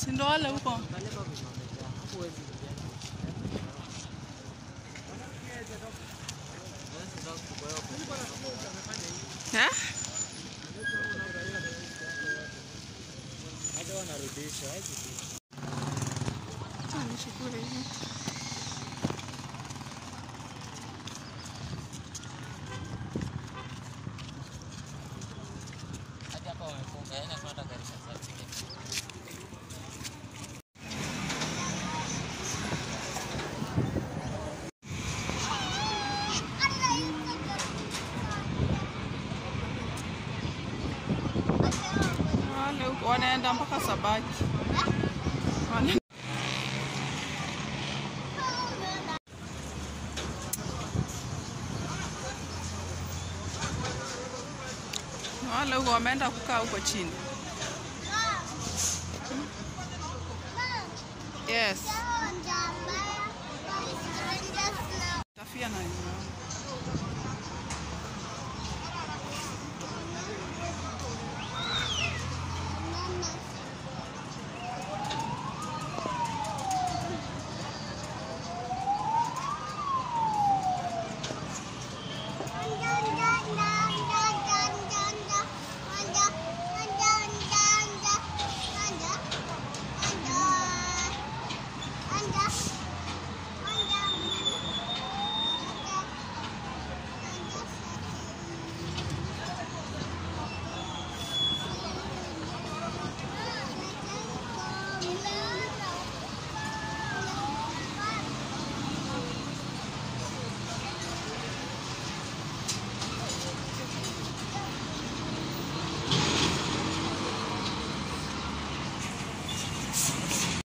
si ndo wale huko. Eh? Acha nishukuru hivi. Wale huko wanaenda mpaka Sabaki. Wana- Wale huko wameenda kukaa huko chini. Yes. Tafia na